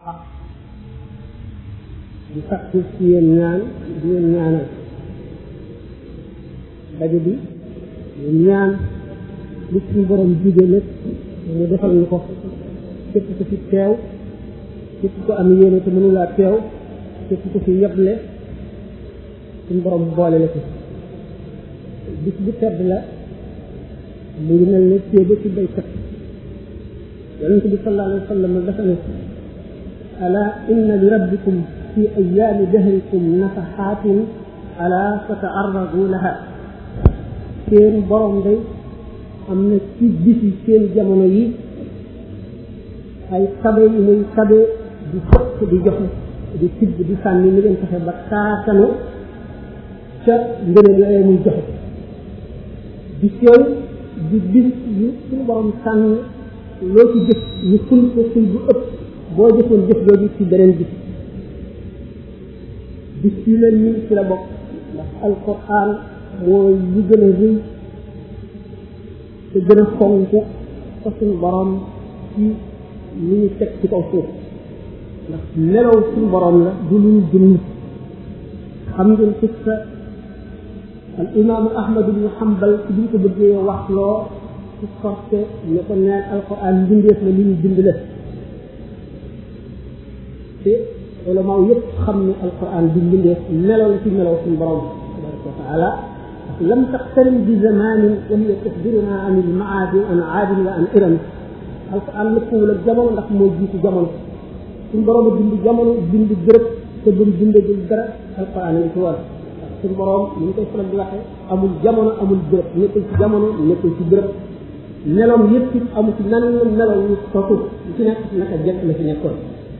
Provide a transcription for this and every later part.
ak di sakku ci yéen ñaan di leen ñaanal daje bi ñaan li suñu borom jige lépp mu defal ñu ko képp ko fi teew képp ko am yéene te mënulaa teew képp ko fi yeble suñu borom boole la ci bis bu tedd la mu ngi mel ne téeba ci baykat yonent bi sallallahu alayhi wa sallam dafa ne ala inna li rabbikum fi ayaami dahrikum nafaxaatin ala fataarradu laha seen borom day am na ci bisi seen jamono yi ay tabe yu muy tabe di fëkk di joxe di tibb di sànni ni ngeen fexe ba taatanu ca ngëneel yooyu muy joxe bis yooyu di bis yu suñu borom sànn loo ci jëf ñu ful ko ful bu ëpp boo jëfoon jëf jooju ci beneen bis bis yu mel nii ci la bokk ndax alquran mooy lu gën a rëy te gën a fonk fa suñu borom ci li ñu teg ci kaw suuf ndax melaw suñu borom la du lu ñu dund xam ngeen qissa al imaamu ahmad ibnu hambal ci bi ñu ko bëggee wax loo ci sorte ne ko neen alquran mbindeef la li ñu bind la te ulamaaw yëpp xam ne alquran du mbindeef melaw la ci melaw suñu borom tabaraka wa taala lam taqtarim bi zamanin wa hiya tuxbiruna an ilmaadi an aadin wa an iram alquran lëppwul ak jamono ndax moo jiitu jamono suñu borom a bind jamono bind bërëb te bam bindagul dara alquran a ngi ci war suñu borom ni ñu koy faral di waxee amul jamono amul bërëb nekkul ci jamono nekkul ci bërëb meloom yëpp it amu ci nan melow ñu sotu lu ci nekk naka jekk la ci nekkoon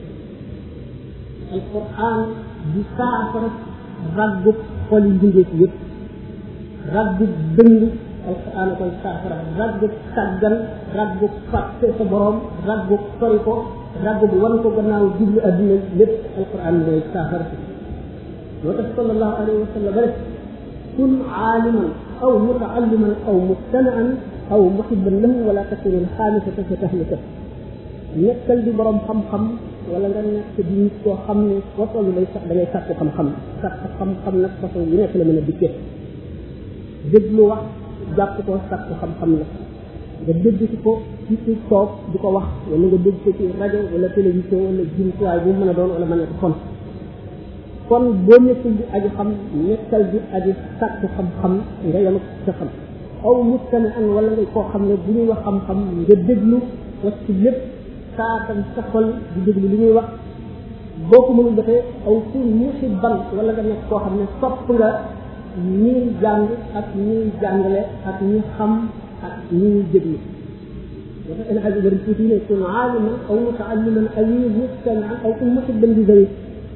alquran di saafara raggu xol yi mbindeef yëpp raggu dëng alquran a koy saafara raggu sàggan raggu fàtte sa borom raggu sori ko raggu bu wan ko gannaaw jublu adduna lépp alquran mooy saafara moo tax sallallahu alayhi wa sallam rek kun aaliman aw mutaalliman aw mustanaan aw muhibban lahu wala takun xaamisata sa tahlika nekkal di borom xam-xam wala nga nekk di nit koo xam ne foo toll day sax da ngay sàkku xam-xam sàkku xam-xam nag façon yu nekk la mën a dikkee déglu wax jàpp ko sàkku xam-xam la nga dégg ci ko ci ci toog di ko wax wala nga dégg ko ci rajo wala télévision wala jumtuwaay bu mën a doon wala mën a fon kon boo nekkul di aji xam nekkal di aji sàkku xam-xam nga yem sa xam aw mustami an wala nga koo xam ne bu ñuy wax xam-xam nga déglu wax ci lépp saatan sa xol di déglu li ñuy wax boo ko mënul defee aw kun muhibban wala nga nekk koo xam ne sopp nga ñiy jàng ak ñiy jàngale ak ñi xam ak ñiy déglu dafa El Hadj Ibrahima tuuti ne kun aaliman aw mutaalliman aw mustamian aw kun muhibban di zawi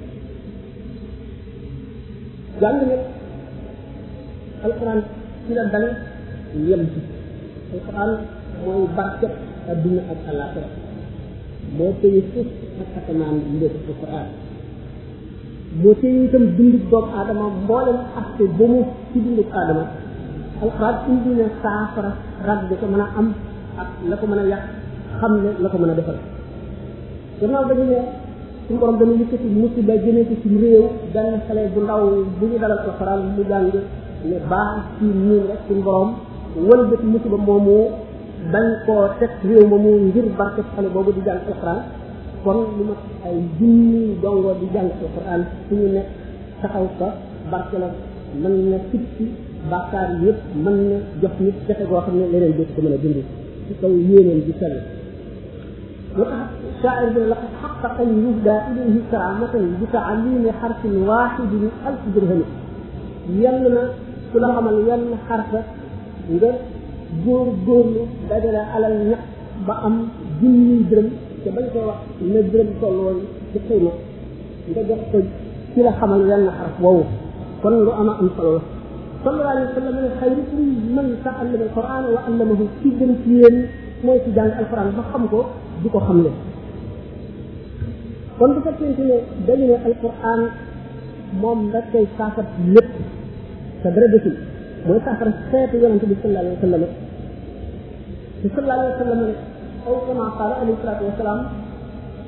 jàng nag alquran ci la dal yem ci alquran mooy barket adduna ak alaxira moo téye suuf ak asamaan lépp alquran moo téye itam dundub doomu aadama mboolem aspect ba mu ci dundub aadama alquran indi na saafara rag da ko mën a am ak la ko mën a yàq xam ne la ko mën a defal gannaaw dañu ne suñu borom dana yëkkati musiba jëmee ko ci réew benn xale bu ndaw bu ñu dalal alxuraan mu jàng ne baax ci ñun rek suñu borom wëlbati musiba moomu dañ koo teg réew ma mu ngir barke xale boobu di jàng alxuraan kon lu ma ay junni dongo di jàng alxuraan suñu nekk taxaw fa barke la mën na fippi bàkkaar yëpp mën na jox nit jafe goo xam ne leneen dootu ko mën a dindi ci kaw yéeneen di sell moo tax شاعر لقد حقق أن يهدى إليه كرامة بتعليم حرف واحد ألف درهم يلنا كل عمل يلنا حرف nga góor góorlu dajale alal ñax ba am junni dërëm te bañ koy wax na dërëm toll woon ci xëyma nga jox ko ci la xamal yenn xaraf woowu kon lu ama am solo la sallallahu alayhi wa sallam ne xayrukum man taallama alquran wa allamahu ci gën ci yéen mooy ci jàng alquran ba xam ko di ko xam ne kon bu fekkente ne dañu ne alquran moom rek koy saafara lépp te dara desul mooy saafara xeetu yonente bi sallallahu alayhi wa sallam te sallallahu alayhi wa sallam aw kama qaala alayhi salatu wasalaam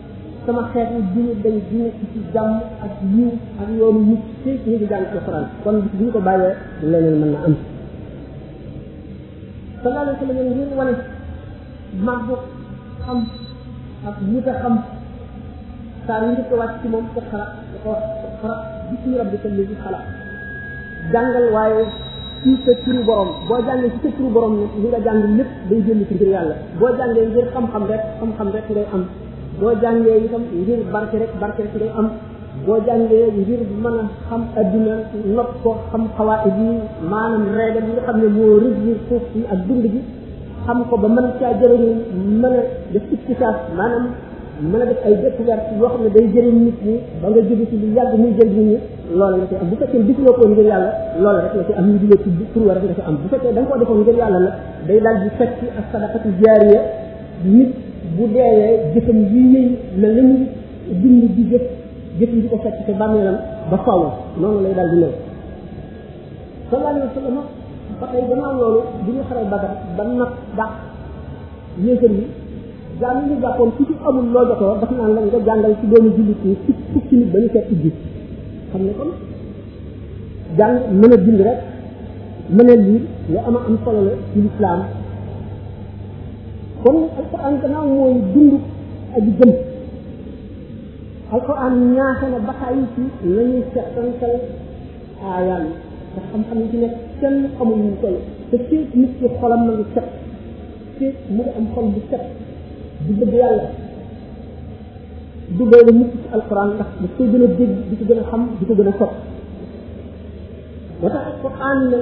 sama xeet yi duñu dañ di nekk ci jàmm ak yiw ak yoonu mucc ci ñu ngi jàng alquran kon bis bu ñu ko bàyyee leneen mën na am sallallahu alayhi wa sallam ngir wane màgg xam ak wut a xam saa yu njëkk a wàcc ci moom iqra da ko wax iqra bismi rabbika alladi xalaq jàngal waaye ci sa turu borom boo jàngee ci sa turu borom nag li nga jàng lépp day jënd ci ngir yàlla boo jàngee ngir xam-xam rek xam-xam rek ngay am boo jàngee itam ngir barke rek barke rek ngay am boo jàngee ngir mën a xam adduna not ko xam xawaid yi maanaam reegal yi nga xam ne moo régir suuf si ak dund gi xam ko ba mën caa jëriñu mën a def iktisaas maanaam mën a def ay découverte yoo xam ne day jëriñ nit ñi ba nga jóge ci lu yàgg muy jëriñ nit ñi loolu la ci am bu fekkee gisuloo ko ngir yàlla loolu rek la ci am ñu di la tudd tur rek nga ci am bu fekkee da nga ko defoon ngir yàlla la day daal di fekk ak sadaqatu jaariya nit bu deewee jëfam yi yëy la la ñu dund di jëf jëfam di ko fekk te bàmmeelam ba faw noonu lay daal di ñëw sallallahu alayhi wa sallam ba tey gannaaw loolu bi ñu xaree Badar ba nag dàq yéefar yi jàng ñu jàppoon ku ci amul loo jotoo daf naan la nga jàngal ci doomu jullit yi fukk fukki nit ba ñu fekk ji xam ne kon jàng mën a bind rek mën a liir lu ama am solo la ci lislaam kon alquran gannaaw mooy dund aji gëm alquran ñaaxe na bataay ci nañuy settantal aayaan ndax xam-xam yi ci nekk kenn xamul ñu koy te ci nit ci xolam na ngi set ci mu ngi am xol bu set di bëgg yàlla du doole mukk ci alquran ndax daf koy gën a dégg di ko gën a xam di ko gën a sopp moo tax alquran ne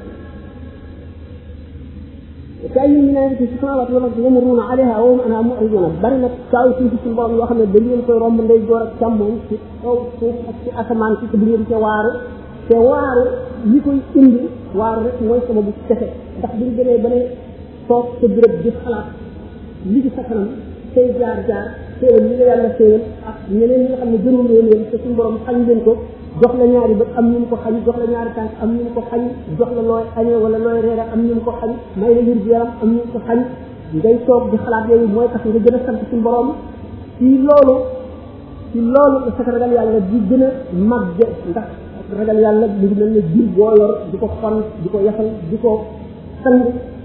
كأي من آية في السماوات والأرض يمرون عليها وهم عنها معرضون bari nag kaaw ci ci borom yoo xam ne da ngeen koy romb ndey joor ak càmmoñ ci kaw suuf ak ci asamaan ci bu ngeen ca waaru te waaru li koy indi waaru rek mooy sama bu tefe ndax buñ demee ba ne toog sa béréb di xalaat li ci sa kanam say jaar jaar xéewal li la yàlla xéewal ak ñeneen ñi nga xam ne gënul leen leen te suñu borom xañ leen ko jox la ñaari bët am ñu mu ko xañ jox la ñaari tànk am ñu mu ko xañ jox la looy añee wala looy reere am ñu mu ko xañ may la wér gu yaram am ñu mu ko xañ ngay toog di xalaat yooyu mooy tax nga gën a sant suñu borom ci loolu ci loolu la sa ragal yàlla di gën a màgge ndax ragal yàlla mu ngi mel ne jur boo yor di ko xon di ko yafal di ko sang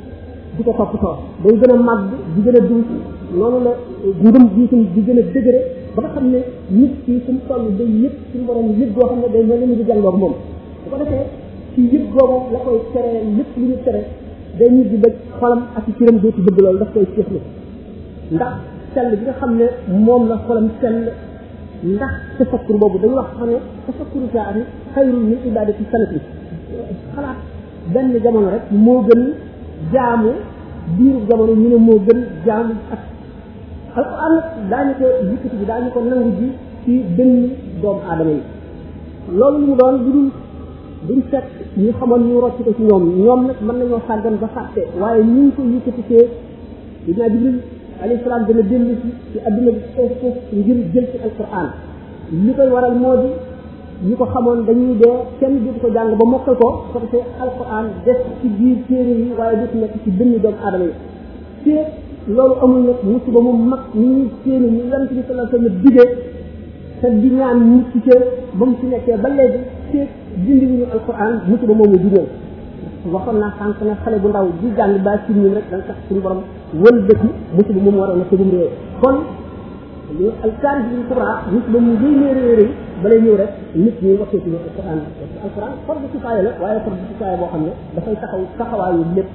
di ko toppatoo day gën a màgg di gën a dund loolu la ngëm gi itam di gën a dëgëre ba nga xam ne nit ki fu mu toll day yëpp suñu borom yëpp goo xam ne day mel ni mu di jàngoog moom bu ko defee ci yëpp googu la koy tere lépp lu ñu tere day ñu di bëgg xolam ak ci cëram dootu bëgg loolu daf koy séexlu ndax sell bi nga xam ne moom la xolam sell ndax tafakkur boobu dañu wax xam ne tafakkuru saa yi xayrul min ibadati sanati xalaat benn jamono rek moo gën jaamu biiru jamono ñu ne moo gën jaamu ak alquran nag daañu ko yëkkati bi daañu ko nangu ji ci benn doomu aadama yi loolu mu doon lu dul duñ fekk ñu xamoon ñu rocc ko ci ñoom ñoom nag mën nañoo sàggan ba fàtte waaye ñu ngi ko yëkkatikee dinaa jibril alayhi salaam dana dellu si ci adduna bi foof foof ngir jël ci alquran li koy waral moo di ñi ko xamoon dañuy dee kenn du ko jàng ba mokkal ko ko defee alquran des ci biir téere yi waaye du nekk ci benn doomu aadama yi te loolu amul nag musiba mu mag ni ñuy séeni ni yonent bi sallallahu alayhi wasallam digee te di ñaan mucc ca ba mu ci nekkee ba léegi te dindi wuñu alquran musiba moomu di ñëw waxoon naa sànq ne xale bu ndaw di jàng ba ci ñun rek dana tax suñu borom wël dëkk musiba moom waroon na tëgum réew kon li alkaari bi kubra musiba mu ngay nee réy réy balay ñëw rek nit ñi waxee ci alquran alquran fardu kifaaya la waaye fardu kifaaya boo xam ne dafay taxaw taxawaayu lépp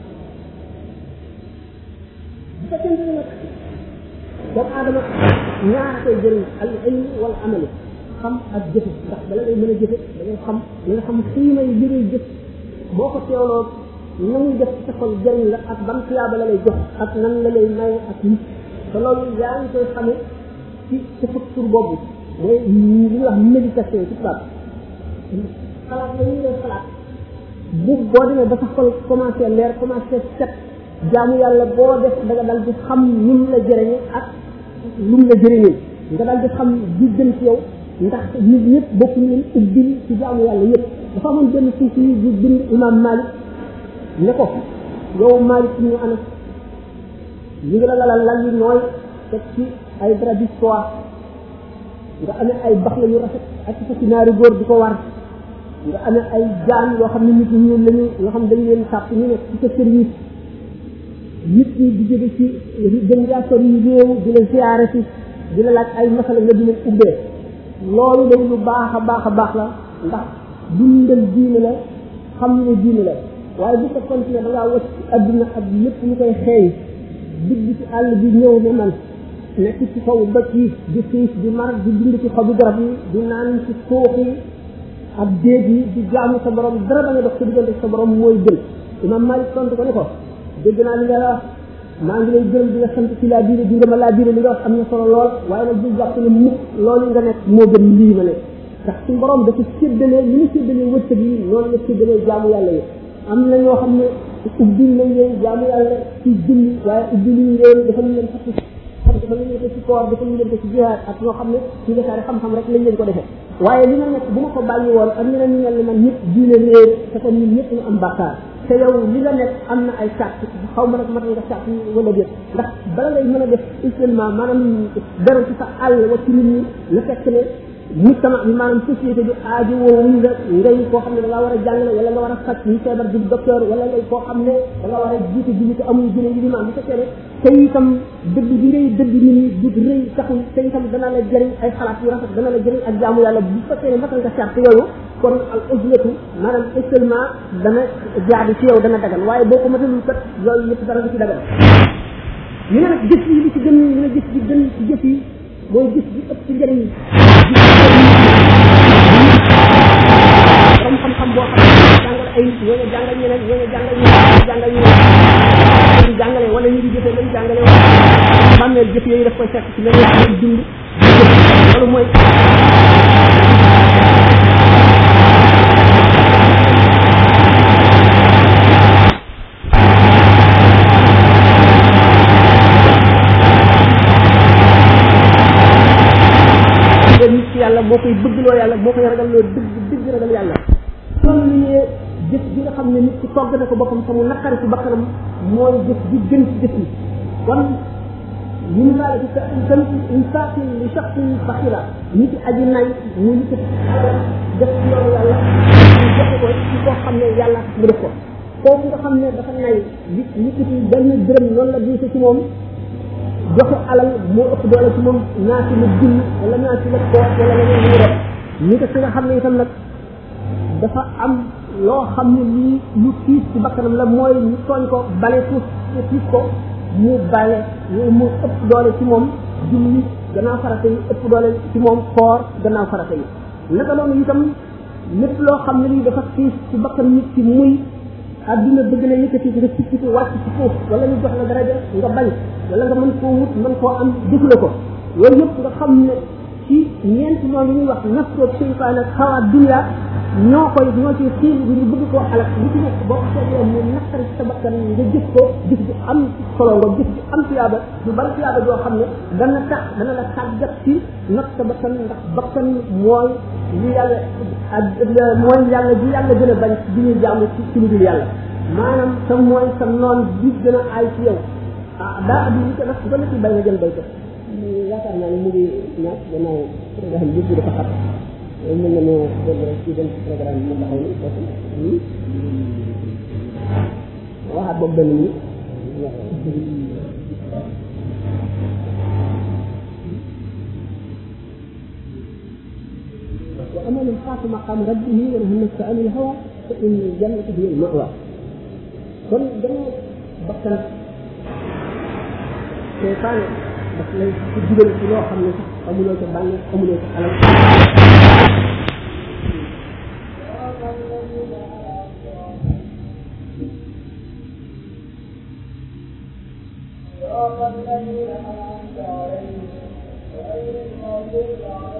bu fekkente ne nag doomu aadama ñaar koy jëriñ al ilm wal amali xam ak jëfe ndax bala ngay mën a jëfe da ngay xam li nga xam xiimay li ngay jëf boo ko teewloo na muy def ci sa xol jëriñ la ak ban tuyaaba la lay jox ak nan la lay maye ak nit te loolu yaa ngi koy xamee ci tafakkur boobu mooy li ñuy wax méditation ci tubaab xalaat la ñuy def xalaat bu boo demee ba sa xol commencé leer commencé set jaamu yàlla boo def da nga dal di xam ni mu la jëriñe ak lu mu la jëriñee nga dal di xam di gën ci yow ndax nit ñëpp bokk ñu leen ubbil ci jaamu yàlla yëpp dafa amoon benn suuf yi bu bind imam Malik ne ko yow Malik ñu anas ñu ngi la lalal lal yu nooy teg ci ay drap di soie nga amee ay bax la yu rafet ak ci ci naari góor di ko war nga amee ay jaan yoo xam ne nit ñi ñuul lañu yoo xam ne dañu leen sàpp ñu nekk ci sa service nit ñi di jóge ci gën ngaa sori réew di la ziyaare si di la laaj ay masala nga di leen ubbee loolu day lu baax a baax a baax la ndax dundal diine la xam ne diine la waaye bu fekkoon ne da ngaa wacc ci adduna ak lépp ñu koy xeeñ dugg ci àll bi ñëw ne man nekk ci kaw doj yi di xiif di mar di dund ci xobi garab yi di naan ci suuf yi ak déeg yi di jaamu sa borom dara ba nga dox sa diggante sa borom mooy gën imam Malik tontu ko ne ko dégg naa li nga wax maa ngi lay gërëm di la sant ci laa biire di nga ma laa biire li nga wax am na solo lool waaye nag bu jàpp ne mukk loolu nga nekk moo gën lii ma nekk ndax suñu borom dafa séddalee li ñu séddalee wërsëg yi noonu la séddalee jaamu yàlla yi am na ñoo xam ne ubbil nañ leen jaamu yàlla ci julli waaye ubbil ñu leen dafa ñu leen fatti xam dafa ñu leen ko ci koor dafa ñu leen ko ci jihaad ak ñoo xam ne ci defaare xam-xam rek lañ leen ko defee waaye li nga nekk bu ma ko bàyyi woon ak ñeneen ñu mel ne man ñëpp diine réer te kon ñun ñëpp ñu am bàkkaar te yow li nga nekk am na ay sàrt xaw ma nag mat nga sàrt wala déet ndax bala ngay mën a def isolement maanaam dara ci sa àll wa ci nit ñi la fekk ne mujtama bi maanaam société bi aajo woo wuñ la ngay koo xam ne da ngaa war a jàngale wala nga war a faj ñu feebar di docteur wala ngay koo xam ne da nga war a jiite ji te amul jëne yi di maam bu fekkee ne te itam dëgg bi ngay dëgg nit ñi du rëy taxul te itam dana la jëriñ ay xalaat yu rafet dana la jëriñ ak jaamu yàlla bu fekkee ne matal nga sart yooyu kon al ujlatu maanaam seulement dana jaadu ci yow dana dagan waaye boo ko matalul kat loolu yëpp dara du ci dagan ñu ne nag jëf yi li ci gën ñu ne jëf bi gën ci jëf yi mooy gis bi ëpp ci njëriñ comme xam-xam boo xam ne jàngal ay nit ñoo jàngal ñeneen ñoo jàngal ñeneen jàngal ñeneen di jàngale wala ñu di jëfee lañ jàngale wala xàmmeel jëf yooyu daf koy fekk ci leneen ci dund loolu mooy nit ci yàlla moo koy bëggloo yàlla moo koy ragal loo dëgg dëgg ragal yàlla kon li ne jëf bi nga xam ne nit ci togg na ko boppam te mu naqari ci bakkanam mooy jëf bi gën ci jëf yi kon min zalika ka kan infaqin li shaxsin faxira nit ci aji nay mu nit def ci yoonu yàlla ñu joxe ko ci koo xam ne yàlla tax mu def ko kooku nga xam ne dafa nay li nit ci benn dërëm noonu la diise ci moom joxe alal moo ëpp doole ci moom naa ci la dund wala naa ci la koor wala leneen lu rek ñi ko nga xam ne itam nag dafa am loo xam ne lii lu tiis ci bakkanam la mooy ñu tooñ ko bale suuf tiis ko mu bale loolu mu ëpp doole ci moom julli gannaaw farata yi ëpp doole ci moom koor gannaaw farata yi naka noonu itam lépp loo xam ne lii dafa tiis ci bakkan nit ci muy adduna bëgg na yëkkati nga sikki ko wàcc ci suuf wala ñu jox la daraja nga bañ wala nga mën koo wut mën koo am defule ko loolu yëpp nga xam ne ci ñeenti noonu yi ñuy wax nafsoo seytaan ak xawaat dunya ñoo koy ñoo ci xiir bi ñu bëgg koo alak li ci nekk boo ko seetloo mu naqari sa bakkan nga jëf ko jëf bi am solo nga jëf bi am tiyaaba du bari tiyaaba joo xam ne dana tax dana la tàggat ci nag sa bakkan ndax bakkan mooy li yàlla ak mooy yàlla bi yàlla gën a bañ bi ñuy jaamu ci ci lu dul yàlla maanaam sa mooy sa noon bi gën a aay ci yow ah daa addi li ko nag ba la ci bay nga jël bay ko yaakaar naa ne mu ngi ñaar gannaaw programme bi dafa xat mën nañoo dem rek ci dem programme bi mu taxaw ni foofu waxaat boobu benn ni وأما من خاف مقام ربه ونهى النفس عن الهوى فإن الجنة هي المأوى kon dana bakkan seytaane daf lay ci dugal ci loo xam ne sax amuloo ca bànneex amuloo ca alal الذين أنعمت عليهم غير المغضوب عليهم